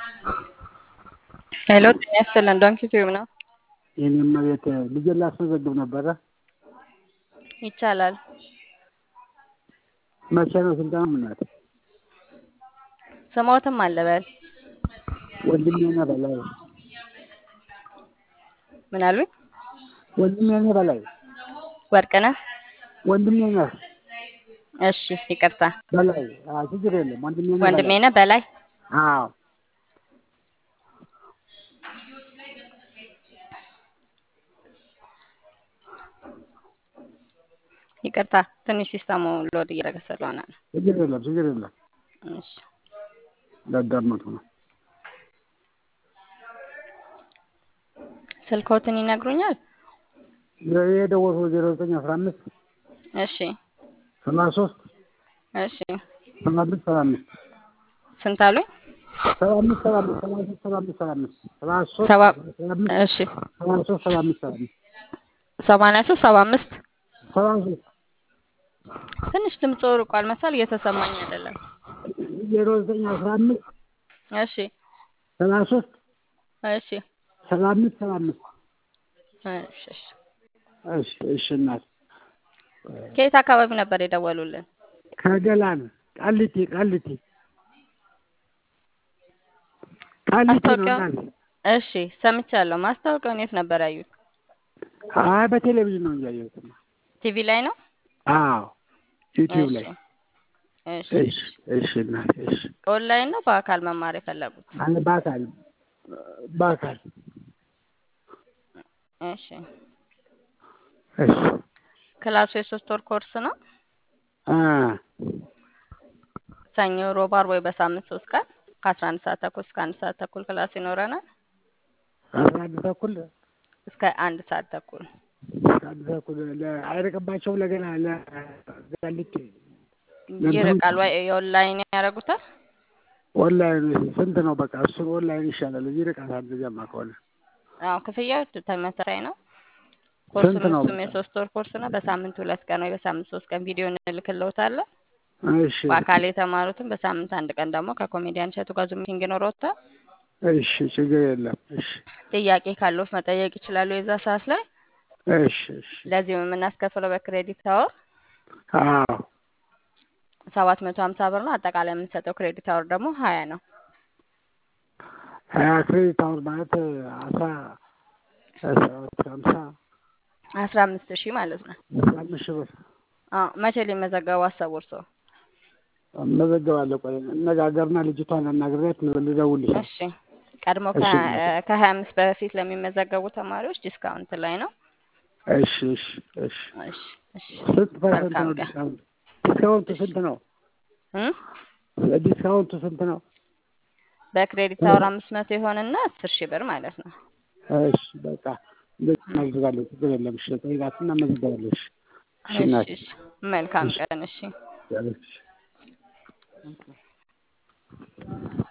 ሄሎ ጤና ይስጥልን ዶንኪ ቲዩብ ነው። የኔም ቤት ልጄን ላስመዘግብ ነበረ። ይቻላል። መቼ ነው ስልጠና? ምናት ስሞትም አለበል ወንድሜ ነህ በላይ ምን አሉኝ? ወንድሜ ነህ በላይ ወርቅነህ ወንድሜ ነህ እሺ ይቅርታ በላይ አዎ፣ ችግር የለም ወንድሜ ነህ ወንድሜ በላይ ነህ በላይ አዎ ይቅርታ ትንሽ ሲስተሙ ሎድ እያደረገ ስለሆነ ነው። ችግር የለም ችግር የለም እሺ ላዳመጡ ነው። ስልክዎትን ይነግሩኛል? የደወልኩት ዜሮ ዘጠኝ አስራ አምስት እሺ ሰላሳ ሶስት እሺ ሰባ አምስት ሰባ አምስት ስንት አሉኝ? ሰባ አምስት ሰባ አምስት ሰባ ሶስት ሰባ አምስት ሰባ አምስት ሰባ ሶስት ሰባ ሰባ አምስት እሺ ሰባ ሶስት ሰባ አምስት ሰባ አምስት ሰማንያ ሶስት ሰባ አምስት ሰባ ሶስት ትንሽ ድምፅ ርቋል መሰል እየተሰማኝ አይደለም። ዜሮ ዘጠኝ አስራ አምስት እሺ ሰባ ሶስት እሺ ሰባ አምስት ሰባ አምስት እሺ እሺ። እሺ እሺ እናት ከየት አካባቢ ነበር የደወሉልን? ከገላን ቃሊቲ ቃሊቲ ቃሊቲ ነው ማስታወቂያው እናት እሺ ሰምቻለሁ። ማስታወቂያውን የት ነበር ያዩት? አይ በቴሌቪዥን ነው እንጂ ያየሁት ቲቪ ላይ ነው? አዎ ዩቲዩብ ላይ እሺ እሺ እሺ እናት እሺ ኦንላይን ነው በአካል መማር የፈለጉት? አለ በአካል በአካል እሺ እሺ ክላሱ የሶስት ወር ኮርስ ነው። አ ሰኞ፣ ሮብ፣ ዓርብ ወይ በሳምንት ሶስት ቀን ከአስራ አንድ ሰዓት ተኩል እስከ አንድ ሰዓት ተኩል ክላስ ይኖረናል። አስራ አንድ ተኩል እስከ አንድ ሰዓት ተኩል አንድ ተኩል ለ- አይርቅባቸውም ለገና ለጋሊቲ ይርቃል ወይ የኦንላይን ያደርጉታል? ኦንላይን ስንት ነው? በቃ እሱን ኦንላይን ይሻላል። እዚህ ርቀት ጀማ ከሆነ አዎ ክፍያው ተመሳሳይ ነው። ኮርሱም ስንት ነው እሱም በቃ? የሶስት ወር ኮርስ ነው። በሳምንት ሁለት ቀን ወይ በሳምንት ሶስት ቀን ቪዲዮ እንልክልዎታለን። እሺ በአካል የተማሩትን በሳምንት አንድ ቀን ደግሞ ከኮሜዲያን እሸቱ ጋር ዙም ሚቲንግ ይኖረዎታል። እሺ ችግር የለም። እሺ ጥያቄ ካለዎት መጠየቅ ይችላሉ የዛ ሰዓት ላይ። እሺ እሺ ለዚህም የምናስከፍለው በክሬዲት አወር አዎ ሰባት መቶ ሀምሳ ብር ነው። አጠቃላይ የምንሰጠው ክሬዲት አወር ደግሞ ሀያ ነው። ሀያ ክሬዲት አወር ማለት አስራ ሰባት ሀምሳ አስራ አምስት ሺህ ማለት ነው። አስራ አምስት ሺህ ብር አዎ መቼ ሊመዘገቡ አሰቡ እርስዎ? እመዘገባለሁ። ቆይ እነጋገርና ልጅቷን አናግሬያት ልደውልልሽ። እሺ ቀድሞ እሺ። ከሀያ አምስት በፊት ለሚመዘገቡ ተማሪዎች ዲስካውንት ላይ ነው። እሺ እሺ እሺ እሺ እሺ ስንት ፐርሰንት መልካም ነው ቀን ዲስካውንት? ዲስካውንቱ ስንት ነው? እም? ዲስካውንቱ ስንት ነው? በክሬዲት አወር አምስት መቶ የሆነና አስር ሺህ ብር ማለት ነው። እሺ በቃ እንደዚህ እናደርጋለን። ችግር የለም። እሺ ጠይቃትና እመዘገባለሁ። እሺ እሺ እሺ እናቴ እሺ መልካም እሺ ቀን እሺ እሺ